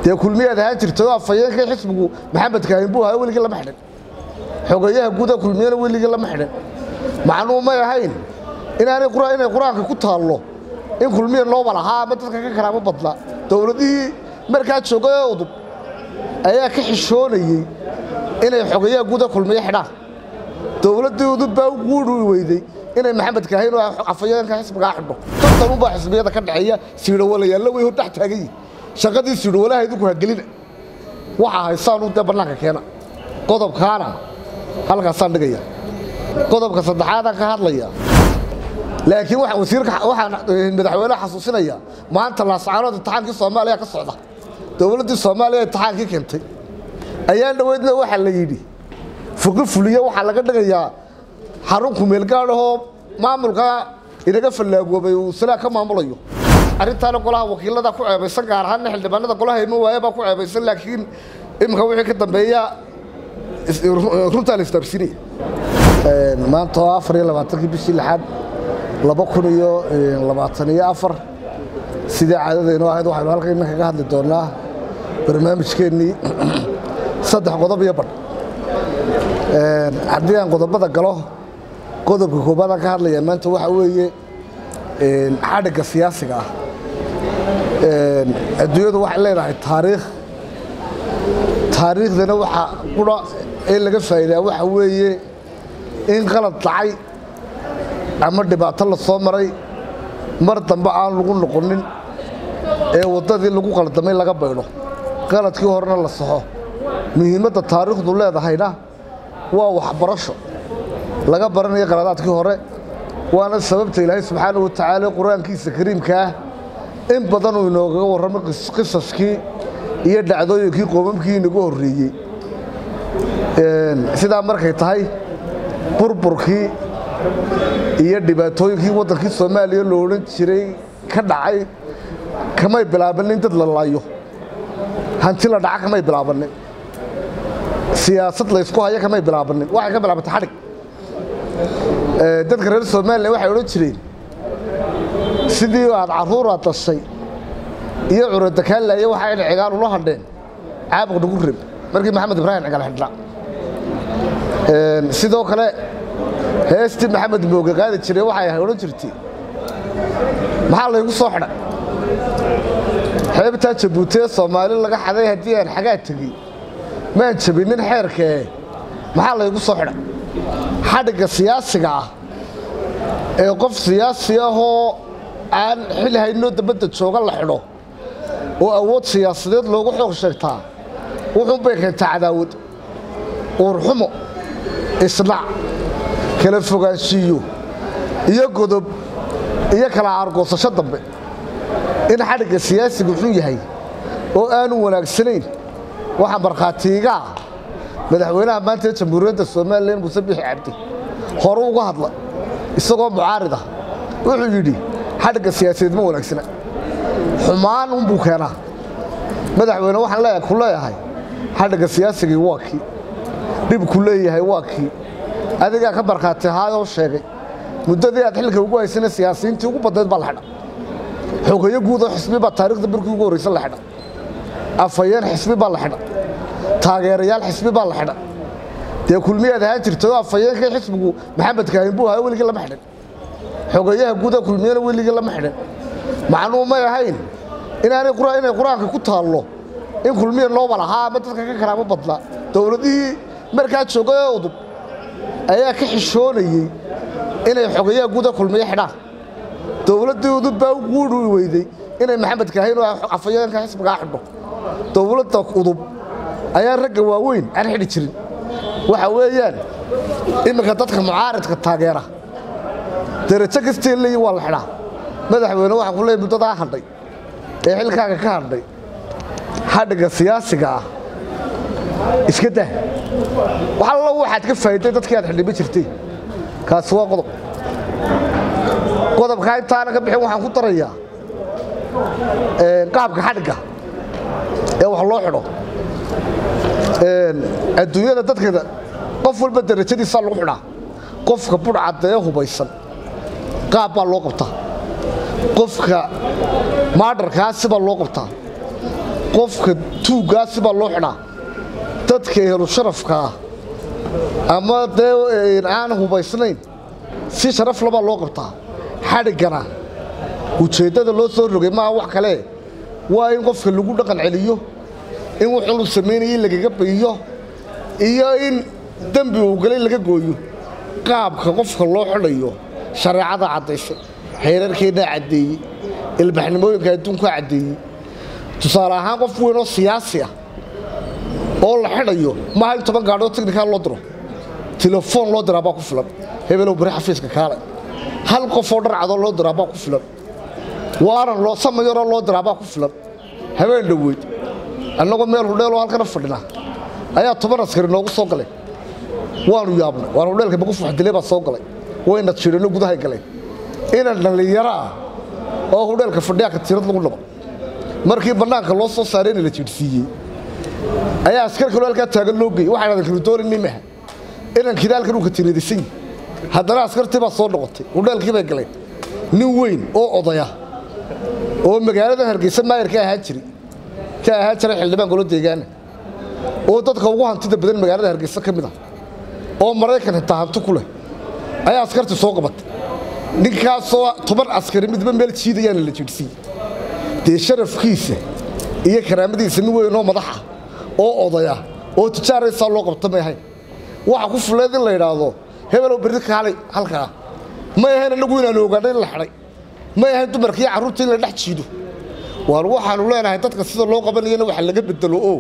dee kulmiyaad ahaan jirtay oo afhayeenkii xisbigu maxamed kaahin buu ahaa weligii lama xidhin xogeeyaha guuda kulmiyana weligii lama xidhin macnuu may ahayn inaanay inay qur-aanka ku taallo in kulmiya nooba lahaa ama dadka ka kalaama badna dowladihii markaa joogay ee udub ayaa ka xishoonayey inay xogeeyaha guuda kulmiyo xidhaan dowladdii udub baa u guuri weyday inay maxamed kaahin oo afhayeenka xisbigaa xidho tartanunbaa xisbiyada ka dhexeeya siidhowalayaalla way hor dhex taagan yihin shaqadii siidhowalaha idinku hagelina waxaa haysaanu dee bannaanka keena qodobkaana halkaasaan dhigaya qodobka saddexaadaan ka hadlaya laakiin wasiirka waxaan madaxweyneha xasuusinaya maanta laascaanood imtixaankii soomaaliya ka socda dowladdii soomaaliya imtixaankii keentay ayaan dhoweydna waxaa la yidhi fuqi fuliye waxaa laga dhigayaa xarun kumeelgaadhahoo maamulka inaga fallaagoobay uu salaa ka maamulayo arrintaana golaha wakiilada ku ceebaysan gaar ahaanna xildhibaanada golaha ima waaye baa ku ceebaysan laakiin iminka wixii ka dambeeya runtaa la isdaabsinaya maanta oo afar iyo labaatankii bishii lixaad laba kun iyo labaatan iyo afar sidii caadadaynu ahayd waxaynu halkan iminka ka hadli doonnaa barnaamijkeennii saddex qodob iyo badh haddii aan qodobada galo qodobka koobaadaan ka hadlaya maanta waxaa weeye xadhigga siyaasiga ah adduunyadu waxay leedahay taariikh taariikhdana waxaa qura ee laga faa'iidaa waxa weeye in qalad dhacay ama dhibaato la soo maray mar dambe aan lagu noqonin ee waddadii lagu qaldamay laga baydho qaladkii horena la saxo muhiimadda taariikhdu leedahayna waa waxbarasho laga baranayo qaladaadkii hore waana sababta ilaahay subxaana wa tacaala qur-aankiisa kariimkaah in badanuu inoogaga warramay qisaskii iyo dhacdooyinkii qoomamkii inagu horreeyey sidaa markay tahay burburkii iyo dhibaatooyinkii waddankii soomaaliya lo odhan jiray ka dhacay kamay bilaabanin dad la laayo hanti la dhaca kamay bilaabanin siyaasad laysku hayo kamay bilaabanin waxay ka bilaabantay xadhig dadka reer somalilan waxay odhan jireen sidii aad carruuraad dashay iyo curadakaanlaaye waxaa in cigaal ula hadheen caabuq nagu reb markii maxamed ibraahim cigaal xidhnaa sidoo kale heestii maxamed mooge qaadi jiray waxay odhan jirtay maxaa laygu soo xidhay xeebtaa jabuuti ee soomaali laga xaday haddii aan xagaa tegey maan jabinin xeerkee maxaa laygu soo xidhay xadhigga siyaasiga ah ee qof siyaasi ahoo aan xil haynoo dabadda jooga la xidho oo awood siyaasadeed loogu xoog sheegtaa wuxuunbay keentaa cadaawad uurxumo isnac kala fogaanshiiyo iyo godob iyo kala aargoosasho dambe in xadhigga siyaasiga xun yahay oo aanu wanaagsanayn waxaa markhaatiigaa madaxweynaha maanta ee jamhuuriyadda somalilan muuse bixi cabdi hore uga hadla isagoo mucaarid ah wuxuu yidhi xadhigga siyaasadeed ma wanaagsana xumaan unbuu keenaa madaxweyne waxaan ku leeyahay xadhigga siyaasigii waa kii dhibku leeyahay waa kii adigaa ka markhaati ahaayoo sheegay muddadii aad xilka ugu haysana siyaasiyiintii ugu badnayd baa la xidha xogeeyo guud oo xisbi baa taarikhda markii ugu horraysa la xidha afhayeen xisbi baa la xidha taageerayaal xisbi baa la xidha dee kulmiyaad ahaan jirtay oo afhayeenkii xisbigu maxamed kaahin buu ahaa weligii lama xidhin xogeeyaha guuda kulmiyana weligii lama xidhin macnuu may ahayn inaanay inay qur-aanka ku taallo in kulmiya nooba lahaa ama dadka ka kalaama badna dowladihii markaa joogay ee udub ayaa ka xishoonayey inay xogeeyaha guuda kulmiyo xidhaan dowladdii udub baa u guuri weyday inay maxamed kaahin oo afhayeenka xisbigaa xidho dowladda udub ayaa ragga waaweyn aan xidhi jirin waxa weeyaan iminka dadka mucaaridka taageera darajo kastee leeyi waa la xidhaa madaxweyne waxaan ku leeyay muddadaa hadhay ee xilkaaga ka hadhay xadhigga siyaasiga ah iska dah wax allo waxaad ka faa'iday dadkii aad xildhiban jirtay kaasi waa qodob qodobkaa intaana ka bixin waxaan ku darayaa qaabka xadhigga ee wax loo xidho adduunyada dadkeeda qof walba darajadiisaa lagu xidhaa qofka budhcadda ee hubaysan qaab baa loo qabtaa qofka maadharkaa sibaa loo qabtaa qofka tuuggaasi baa loo xidhaa dadka ehlu sharafka ah ama dee aan hubaysnayn si sharaf labaa loo qabtaa xadhiggana ujeeddada loo soo rogay maaha wax kale waa in qofka lagu dhaqan celiyo in wuxuu samaynayay lagaga bayiyo iyo in dembi uu galay laga gooyo qaabka qofka loo xidhayo shareecada caddaysay xeerarkeennaa caddeeyey ilbaxnimooyinka adduunkaa caddeeyey tusaale ahaan qof weyn oo siyaasi ah oo la xidhayo maaha in toban gaadhoo tiknikaa loo diro telefoon loo diraa baa ku filan hebelow bari xafiiska kaale hal qofoo dharcadoo loo diraa baa ku filan waaran loo samayaroo loo diraa baa ku filan habeen dhoweyd annagoo meel hudheeloo halkana fadhina ayaa toban askari noogu soo galay waanu yaabnay waan hudheelka bagufu waxdilay baa soo galay wayna jiranno gudahay galeen inan dhallinyaro ah oo hudheelka fadhiyaa katiirad lagu dhabo markii bannaanka loo soo saarayna la jiidhsiiyey ayaa askar kaloo halkaa taagan loo geeyey waxaan adan kaludoonin nimaha inankiina halkan uu katiiradisan yahay haddana askartii baa soo noqotay hudheelkii bay galeen nin weyn oo odaya oo magaalada hargeysa maayar ka ahaan jiray ka ahaan jiray xildhibaan golo deegaana oo dadka ugu hantida badan magaalada hargeysa ka mid ah oo maraykan xitaa hanti ku leh ayaa askartii soo qabatay ninkaasoo toban askari midba meel jiidayaana la jiidhsiiyey dee sharafkiisa iyo karaamadiisa nin weyn oo madaxa oo odaya oo tijaaraysaa loo qabta may ahayn waxa ku fuleed in la yidhaahdo hebelow berri kaalay halkaa may ahayn annagu inaanu ogaanay in la xidhay may ahayn dumarka iyo carruurta in la dhex jiido waan waxaanu leenahay dadka sida loo qabanayana waxa laga bedelo oo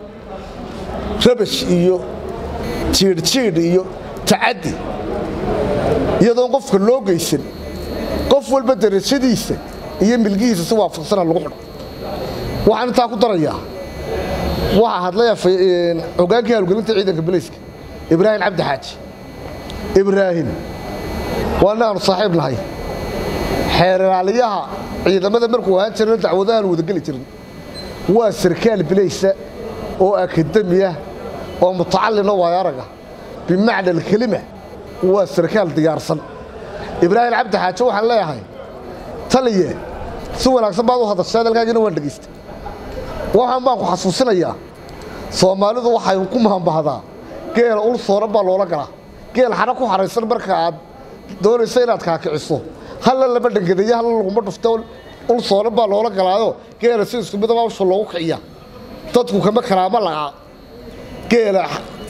rabash iyo jiidhjiidh iyo tacaddi iyadoon qofka loo geysan qof walba darajadiisa iyo milgihiisa si waafaqsana lagu xidho waxaan intaa ku darayaa waxaa hadlaya hogaankii hawlgelinta ciidanka bilayska ibraahim cabdi xaaji ibraahim waa inaanu saaxiib nahay xeeraaliyaha ciidamada markuu ahaan jirana dacwadahaan wadageli jirin waa sarkaal bilaysa oo akademiya oo mutacallina waayaaraga bimacna alkelima waa sarkaal diyaarsan ibraahim cabdi xaaji waxaan leeyahay taliye si wanaagsan baad u hadashay hadalkaagina waan dhegaysta waxaan baan ku xasuusinayaa soomaalidu waxay ku mahambahdaa geela ul sooran baa loola galaa geel xana ku xaraysan marka aad doonayso inaad kaakiciso halla lama dhangadeeyo halla laguma dhufto ul sooran baa loola galaayo geela si isku midaba usha loogu kiciya dadku kama karaama la'a geela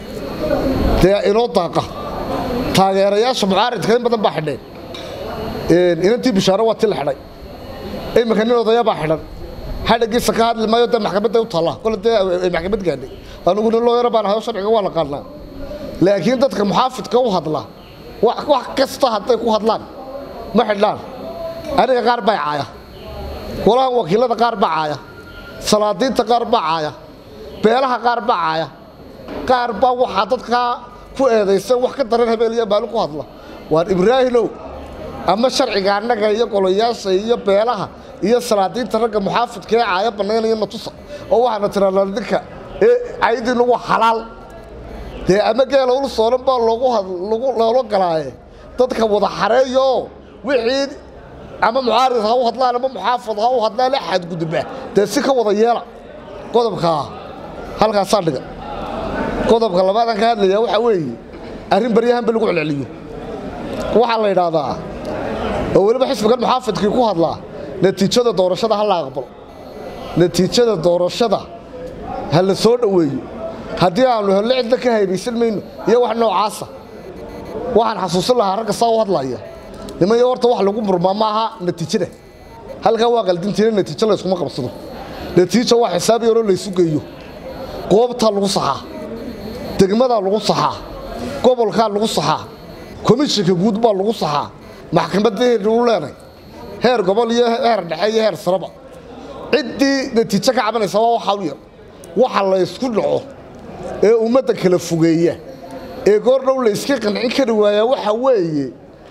dee inoo daaqa taageerayaasha mucaaridka in badan baa xidheen inantii bishaaro waa ti la xidhay iminka nin odaya baa xidhan xadhigiisa ka hadli maayo dee maxkamadda u taalla kole dee ay maxkamad gaadhay anugu nin looyara baan ahayo sharciga waa naqaanaa laakiin dadka muxaafidka u hadla wax kasta hadday ku hadlaan ma xidhaan aniga qaar baa caaya golahan wakiilada qaar baa caaya salaadiinta qaar baa caaya beelaha qaar baa caaya qaar baa waxaa dadkaa ku eedaysan wax ka daran habeel iyo maalin ku hadla waan ibraahimow ama sharciga annaga iyo golayaasha iyo beelaha iyo salaadiinta ragga muxaafidka ee caaya bannaynaya natusa oo waxaana tirahnaa ninka ee caydiinu waa xalaal dee ama geela ul sooran baa loogu loola galaaye dadka wada xareeyooo wixii ama mucaarid ha u hadlaan ama muxaafid ha u hadlaan xadgudba dee si ka wada yeela qodobkaa halkaasaa dhiga qodobka labaadaan ka hadlaya waxaa weeye arrin baryahanba lagu celceliyo waxaa la yidhaahdaa oo weliba xisbigan muxaafidkii ku hadlaa natiijada doorashada ha la aqbalo natiijada doorashada ha la soo dhoweeyo haddii aanu hello cidna ka haybaysan mayno iyo wax noocaasa waxaan xasuusin lahaa ragga saa u hadlaya nimanya horta wax lagu murmaa ma aha natiijada halkaa waa qaldintiina natiijo layskuma qabsado natiija waa xisaab yaroo laysu geeyo goobtaa lagu saxaa degmadaa lagu saxaa gobolkaa lagu saxaa komishinka guud baa lagu saxaa maxkamaddaheenu u leenay heer gobol iyo heer dhexe iyo heer saraba ciddii natiijo ka cabanaysa waa waxaa u yar waxa la ysku dhaco ee ummadda kala fogeeya ee goordhow la yska qancin kari waayaa waxaa weeye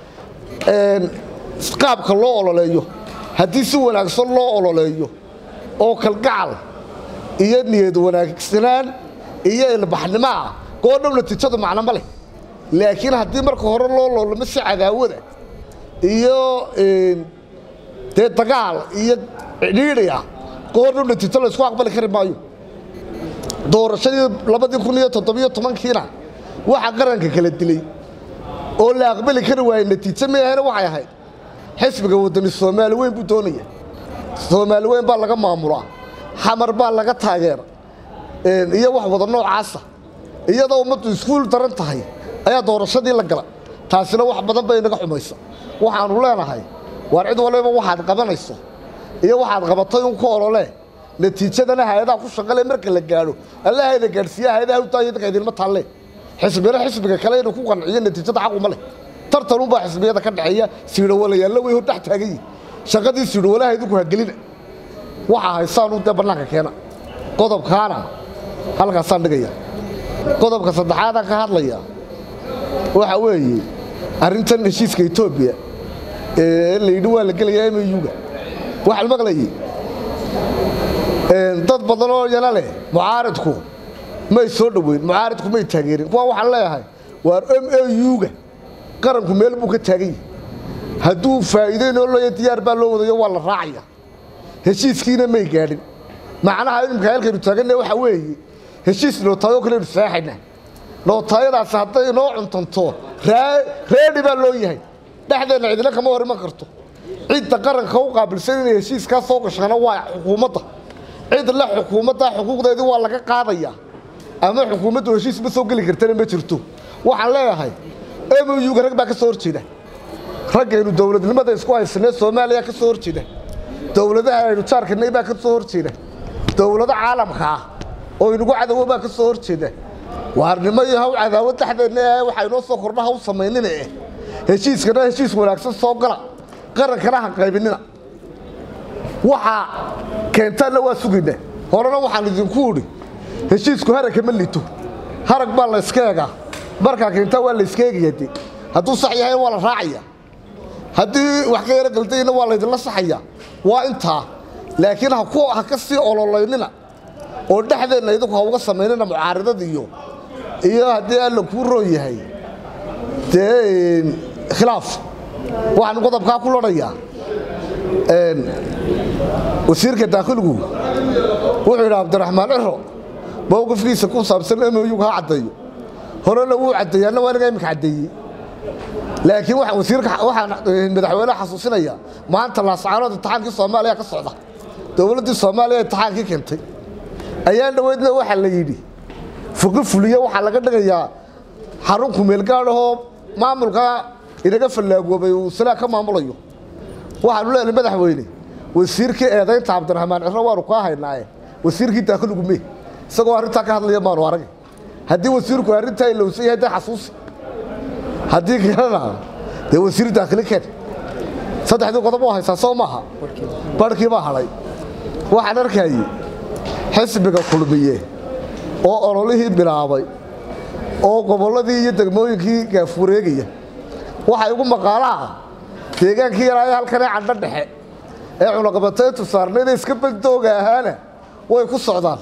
qaabka loo ololeeyo haddii si wanaagsan loo ololeeyo oo kalgacal iyo niyad wanaagsanaan iyo ilbaxnimo ah goordhow natiijadu macno ma leh laakiin haddii marka hore loo loolamo si cadaawada iyo dee dagaal iyo cidhiidhi ah goornu natiijo la isku aqbali kari maayo doorashadii labadii kun iyo toddobiyo tobankiina waxaa qaranka kala dilay oo la aqbali kari waayey natiijo meahayna waxay ahayd xisbiga waddani soomaali weyn buu doonaya soomaali weyn baa laga maamulaa xamar baa laga taageera iyo wax wada noocaasa iyadoo ummaddu iskuul daran tahay ayaa doorashadii la gala taasina wax badan bay inaga xumaysa waxaannu leenahay waar cid waliba waxaad qabanayso iyo waxaad qabatay un ku ololee natiijadana hay-adaha ku shaqale marka la gaadho allahayna gaadhsiiya hay-adaha utaayo dadka idinma taalle xisbina xisbiga kale inuu ku qanciyo natiijada xaquma leh tartanunbaa xisbiyada ka dhexeeya siidhawalayaalla way hor dhex taagan yihin shaqadii siidhawalaha idinku hagelina waxaa haysaanu dee bannaanka keena qodobkaana halkaasaan dhigaya qodobka saddexaadaan ka hadlaya waxa weeye arrintan heshiiska etoobiya ee la yidhi waa la gelayaa emyuga waxaan maqlayay dad badan oo yana leh mucaaridku may soo dhoweyn mucaaridku may taageerin kuwa waxaan leeyahay waar m a u-ga qaranku meel buu ka taagan yahay hadduu faa'iideynoo looya diyaar baa loo wadayo waa la raacaya heshiiskiina may gaadhin macnaha imika halkaynu taaganna waxaa weeye heshiis nootaayo kaleynu seexayna nootaayadaasi hadday inoo cuntanto reedhi baa loo yahay dhexdeenna cidina kama hor iman karto cidda qaranka u qaabilsan inay heshiiskaa soo gashana waa xukuumadda cid le xukuumadda xuquuqdeedii waa laga qaadayaa ama xukuumaddu heshiis ma soo geli kartana ma jirto waxaan leeyahay emyuga rag baa ka soo horjeeda raggaynu dowladnimada isku haysanee soomaaliya ka soo horjeeda dowladaha aynu jaarkanay baa ka soo horjeeda dowlado caalamka ah oo inugu cadowo baa ka soo horjeeda waarnimo iyo haw cadaawad dhexdeenna ee waxaa inoo soo kordha haw samaynina eh heshiiskana heshiis wanaagsan soo gala qarankana ha qaybinina waxaa keentaanna waa sugayna horena waxaan idinku idhi heshiisku haragka ma lito harag baa la yska egaa markaa keentaa waa la yska egaya de hadduu sax yahay waa la raacaya haddii wax ka yaro galdayna waa laydinla saxaya waa intaa laakiin ha ka sii ololaynina oo dhexdeenna idinku ha uga samaynina mucaaridad iyo iyo haddii alla kuu roon yahay dee khilaaf waxaan qodobkaa ku lodhayaa wasiirka daakhiligu wuxuu yidhi cabdiraxmaan ciro mowqifkiisa ku saabsan emyuga ha caddeeyo horena wuu caddeeyaanna waa inaga iminka caddeeyey laakiin wasiirka waxaan madaxweyneha xasuusinaya maanta laascaanood imtixaankii soomaaliya ka socda dowladdii soomaaliya imtixaankii keentay ayaan dhoweydna waxaa la yidhi fuqi fuliye waxaa laga dhigayaa xarun kumeelgaadhahoo maamulka inaga fallaagoobay uu silaa ka maamulayo waxaanu leenahay madaxweyne wasiirkii eedaynta cabdiraxmaan ciro waanu kaa haynaaye wasiirkii daakhiligu mee isagoo arrintaa ka hadlaya maanu arag haddii wasiirku arrintaa ilowsan yahay dee xasuusi haddii kalena dee wasiir daakhili keen saddexdii qodob oo haysaa soo maaha barhkii baa hadhay waxaan arkayay xisbiga kulmiye oo ololihii bilaabay oo gobolladii iyo degmooyinkii gaafureegaya waxaa igu maqaalaha deegaankii yaraayo halkanee candho dhexe ee cunaqabateyntu saarnayda iska bandooga ahaana way ku socdaan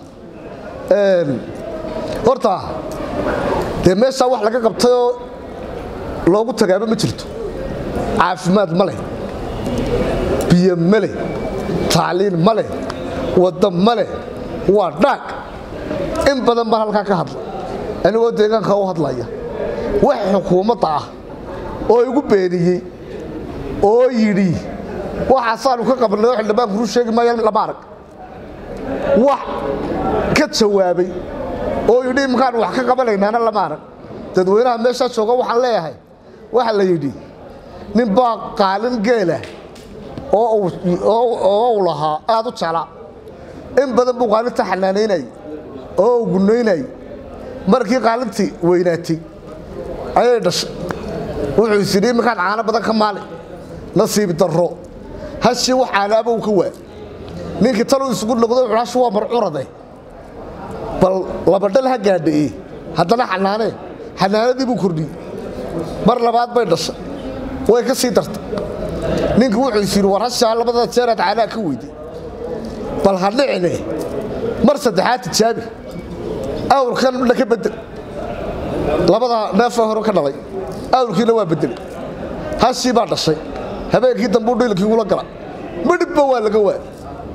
horta dee meeshaa wax laga qabtay oo loogu tagaaba ma jirto caafimaad ma leh biyo ma leh tacliin ma leh wadda ma leh waa dhaag in badan baan halkaa ka hadla anigoo deegaanka u hadlaya wax xukuumadda ah oo igu beeniyey oo yidhi waxaasaanu ka qabnay oo xildhibaanku ruu sheegi maayo lama arag wax ka jawaabay oo yidhi imkaan wax ka qabanaynaana lama arag dadweynaha meeshaa jooga waxaan leeyahay waxaa la yidhi nin baa qaalin geelah oo uu lahaa aad u jeclaa in badan buu qaalinta xanaanaynayay oo uu gunaynayay markii qaalintii weynaatay ayay dhashay wuxuu is yidhi iminkaan caano badan ka maali nasiib darro hashii wax caanaaba uu ka waa ninkii taluu isugu noqdo wuxuu hashi waa marcurade bal labadhal ha gaadhae haddana xanaanee xanaanadii buu kordhiyey mar labaad bay dhashay way ka sii dartay ninkii wuxuu is yidhi war hashaa labada jeeraad caanaha ka weyday bal ha dhicine mar saddexaad tijaabi awrkan dha ka bedel labada neefee hore ka dhalay awrkiina waa bedelay hashii baa dhashay habeenkii dambuu dhilkii ula gala midhibba waa laga waa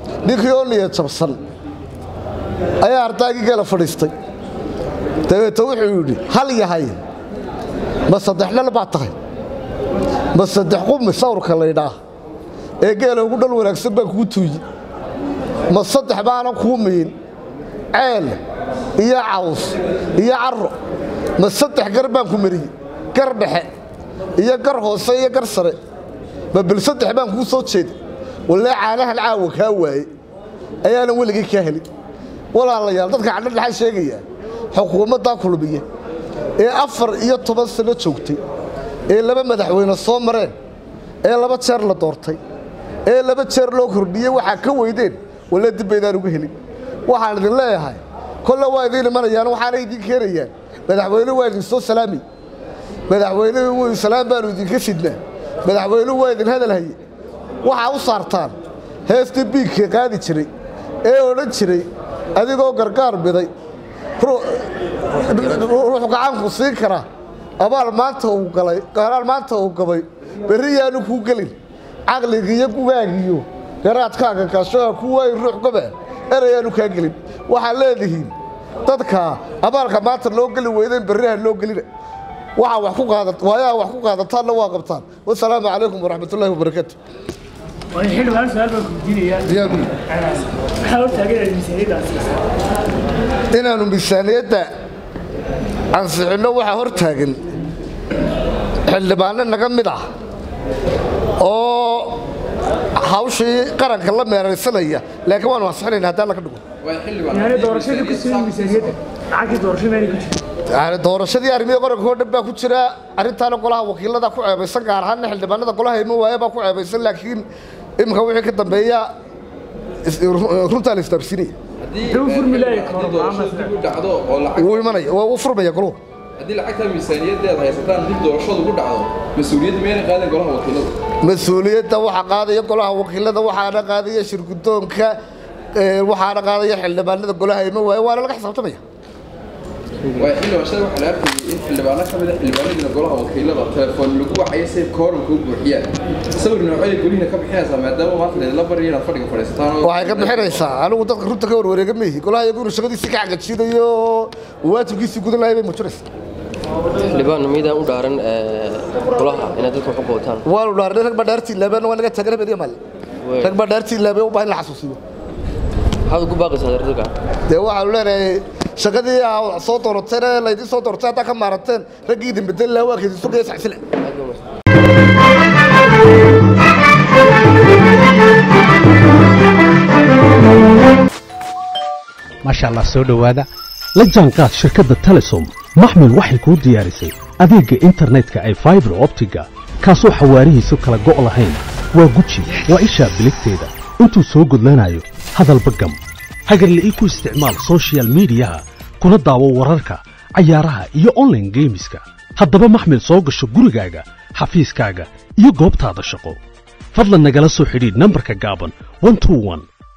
ninkii oo niyad jabsan ayaa ardaygii geela fadhiistay dabeete wuxuu yidhi hal yahay ma saddex dhal baad tahay ma saddex qumi sawrka laydhaah ee geela ugu dhal wanaagsan baan kuu tuuyi ma saddex baanan kuu miyin ceel iyo caws iyo carro ma saddex gar baan ku mariyey gar dhexe iyo gar hoose iyo gar sare ma bil saddex baan kuu soo jeeda wallee caanahan caawa kaa waaye ayaanan weligii kaa helin walaalayaal dadka cadhadhaxa sheegaya xukuumaddaa kulmiya ee afar iyo toban sano joogtay ee laba madaxweyne soo mareen ee laba jeer la doortay ee laba jeer loo kordhiyey waxaa ka weydeen walle dib baydaan uga helin waxaan idin leeyahay kolle waa idiin imanayaan waxaana idiin keenayaan madaxweynuhu waa idin soo salaami madaxweynuhu salaam baanu idinka sidnaa madaxweynuhu waa idin hadal haye waxaa u saartaan heestii biigkii qaadi jiray ee odhan jiray adigoo gargaar biday ruux gacanku siin kara abaal maanta uu galay garaal maanta uu gabay berri yaanu kuu gelin caqligiiyo gugaagiyo garaadkaaga kaashoha ku waayi ruux goba erayaanu kaa gelin waxaad leedihiin dadka abaalka maanta loo geli weydayn berriha loo gelina waxaa wax ku qaadat waayaha wax ku qaadataanna waa qabtaan wasalaamu calaykum waraxmatullaahi wabarakaatu xildhibaan su-aal baan kuydiinayaa maxaa hortaagan miisaaniyaddaas inaannu miisaaniyadda ansixinno waxaa hor taagan xildhibaano naga mid ah oo hawshii qaranka la meeraysanaya laakiin waanu ansixinayna haddii alla ka dhigo yani doorashadii ku siman miisaaniyadda lacagtii doorashada meelay ku jirta yani doorashadii arrimihii qaranka oo dhan baa ku jira arrintaana golaha wakiilada ku ceebaysan gaar ahaanna xildhibaanada golaha ima waaye baa ku ceebaysan laakiin iminka wixii ka dambeeya runtaa la istaabsinaya daba furmi laaya kooran doorashada dib u dhacdo oo lacag wuu imanaya waa u furmaya goluhu haddii lacagtaa miisaaniyadeeda haysataan dib doorashadu ku dhacdo mas-uuliyadda miyayna qaadeen golaha wakiilada mas-uuliyadda waxaa qaadaya golaha wakiilada waxaana qaadaya shirgudoonka waxaana qaadaya xildhibaanada golaha ima waaye waana laga xisaabtamaya waayo xildhibaanshada waxaa la arkayay in xildhibaano ka mid a xildhibaanadiina golaha wakiilada telefoon lagu wacayo say kooramka u buuxiyaan sawir noocada golihiina ka bixinaysaa maadaama maanta laydinla baryo inaad fadhiga fadhiisataan oo waxay ka bixinaysaa anigu dadka runta ka warwareega maihi golaha iyagu inuu shaqadiisii ka cagajiinayo oo waajibkiisii gudan lahay bay muujinaysaa xildhibaan miidaan u dhaaran golaha inaad dadka wax u qootaan waanu dhaarnay rag baa dhaartii ilaabeen waa naga taagan habeen iyo maalin rag baa dhaartii ilaabeen u baahan in la xasuusiyo maxaad ugu baaqaysaa dadka dee waxaanu leenahay shaqadii aa soo doorateen ee laydin soo doortay haddaa ka maarateen raggii idin bedeli lahaa waa kaydin sugaya saxsile maasha allah soo dhowaada la jaanqaad shirkadda telesom maxmil waxay kuu diyaarisay adeegga internetka ay faibar optiga kaasoo xawaarihiisu kala go' lahayn waa guji waa ishaa biligteeda intuu soo gudlanayo hadalba gam hagarle ii ku isticmaal soshiyal miidiyaha kuna daawo wararka cayaaraha iyo onlaine geemiska haddaba maxmil soo gasho gurigaaga xafiiskaaga iyo goobtaada shaqo fadlan nagala soo xidhiidh nambarka gaaban